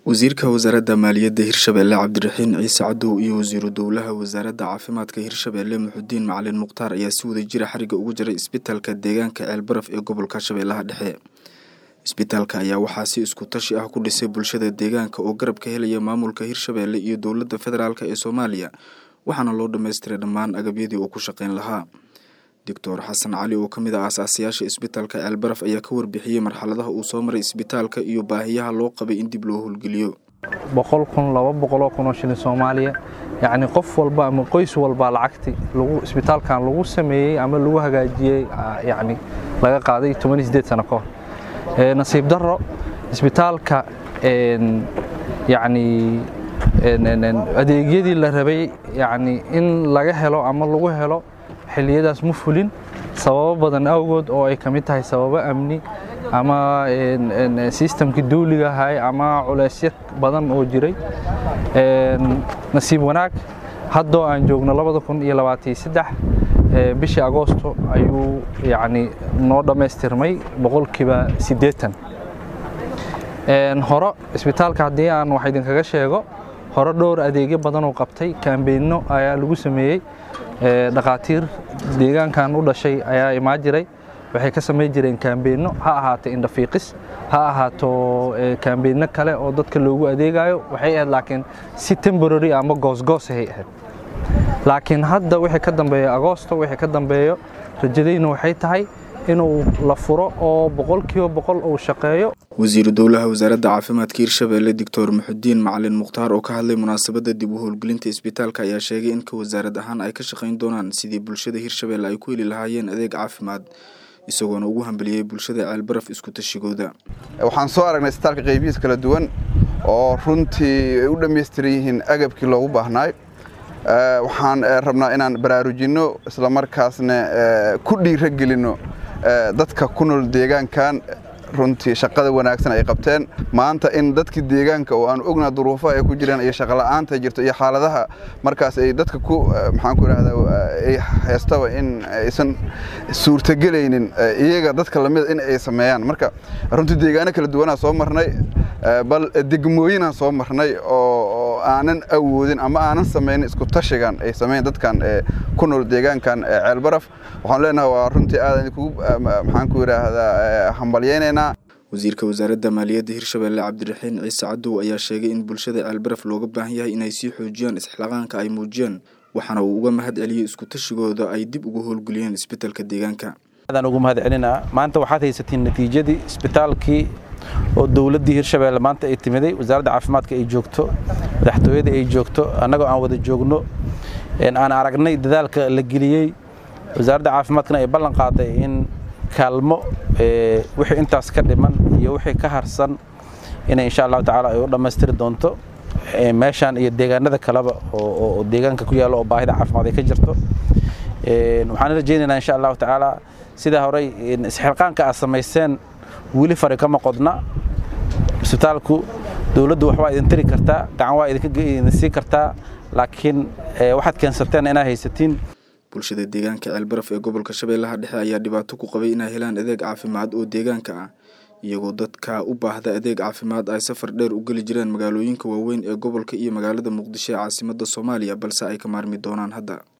wasiirka wasaaradda maaliyadda hirshabeelle cabdiraxiin ciise cadow iyo wasiiru dowlaha wasaaradda caafimaadka hirshabeelle muxudiin macalin mukhtaar ayaa si wada jira xariga ugu jiray isbitaalka deegaanka ceelbaraf ee gobolka shabeellaha dhexe isbitaalka ayaa waxaa si isku tashi ah ku dhisay bulshada deegaanka oo garab ka helaya maamulka hirshabeelle iyo dowladda federaalk ee soomaaliya waxaana loo dhammaystiray dhammaan agabyadii uu ku shaqeyn lahaa doctor xasan cali oo ka mid ah aasaasiyaasha isbitaalka ceelbaraf ayaa ka warbixiyey marxaladaha uu soo maray isbitaalka iyo baahiyaha loo qabay in dib loo howlgeliyo boqol kun laba boqoloo kun oo shilin soomaaliya yacni qof walba ama qoys walba lacagti lagu isbitaalkan lagu sameeyey ama lagu hagaajiyey yacni laga qaaday toban iyo siddeed sano ka hor nasiib darro isbitaalka yacni adeegyadii la rabay yacni in laga helo ama lagu helo xilliyadaas ma fulin sababo badan awgood oo ay ka mid tahay sababo amni ama sistamkii duuliga ahay ama culeysyo badan oo jiray nasiib wanaag haddoo aan joogno labada kun iyo labaataiyo saddex bishii agoosto ayuu yacni noo dhammaystirmay boqolkiiba siddeetan hore isbitaalka haddii aan wax idinkaga sheego hore dhowr adeegyo badanoo qabtay kaambeyno ayaa lagu sameeyey dhakhaatiir deegaankan u dhashay ayaa imaan jiray waxay ka samayn jireen kaambeyno ha ahaato indhafiiqis ha ahaato kaambeyno kale oo dadka loogu adeegayo waxay ahayd laakiin si temborary ama goosgoosahay ahayd laakiin hadda wixii ka dambeeyo agoosto wixii ka dambeeyo rajadayna waxay tahay inuu la furo oo boqolkiiba boqol uu shaqeeyo wasiiru dowlaha wasaaradda caafimaadka hirshabeelle doctor muxudiin macalin mukhtaar oo ka hadlay munaasabadda dib u howlgelinta isbitaalka ayaa sheegay in ka wasaarad ahaan ay ka shaqayn doonaan sidii bulshada hirshabeelle ay ku heli lahaayeen adeeg caafimaad isagoona ugu hambeliyey bulshada ceelbaraf isku tashigooda waxaan soo aragnay isbitaalka qaybihiis kala duwan oo runtii ay u dhammaystiran yihiin agabkii loogu baahnaay waxaan rabnaa inaan baraarujinno islamarkaasna ku dhiira gelinno dadka ku nool deegaankan runtii shaqada wanaagsan ay qabteen maanta in dadkii deegaanka oo aan ognaa duruufaha ay ku jiraan iyo shaqola'aanta jirto iyo xaaladaha markaas ay dadka ku maxaan ku idhahdaa ay haystaba in aysan suurtagelaynin iyaga dadka lamida in ay sameeyaan marka runtii deegaano kala duwanaa soo marnay bal degmooyinaan soo marnay oo aanan awoodin ama aanan samaynin isku tashigan ay sameyn dadkan ku nool deegaankan ceelbaraf waxaan leenahay waa runtii aadan kugu maxaan ku idhaahdaa hambalyeynaynaa wasiirka wasaaradda maaliyadda hirshabeelle cabdiraxiin ciise cadow ayaa sheegay in bulshada ceelbaraf looga baahan yahay inay sii xoojiyaan isxilaqaanka ay muujiyeen waxaana uu uga mahad celiyey isku tashigooda ay dib ugu howlgeliyeen isbitaalka deegaanka aadaan ugu mahad celinaa maanta waxaad haysatiin natiijadii isbitaalkii oo dowladdii hirshabeelle maanta ay timiday wasaaradda caafimaadka ay joogto madaxtooyada ay joogto annagoo aan wada joogno aan aragnay dadaalka la geliyey wasaaradda caafimaadkana ay ballan qaaday in kaalmo wixii intaas ka dhiman iyo wixii ka harsan inay insha allahu tacaala ay u dhammaystiri doonto meeshaan iyo deegaanada kaleba oo deegaanka ku yaalla oo baahida caafimaad ay ka jirto waxaan rajaynaynaa insha allahu tacaala sidaa horey isxilqaanka aad samayseen weli fari kama qodna isbitaalku dowladdu waxbaa idin tiri kartaa gacan waa idin sii kartaa laakiin waxaad keensateen inaad haysatiin bulshada deegaanka ceelbaraf ee gobolka shabeellaha dhexe ayaa dhibaato ku qabay inay helaan adeeg caafimaad oo deegaanka ah iyagoo dadka u baahda adeeg caafimaad ay safar dheer u geli jireen magaalooyinka waaweyn ee gobolka iyo magaalada muqdisho ee caasimadda soomaaliya balse ay ka maarmi doonaan hadda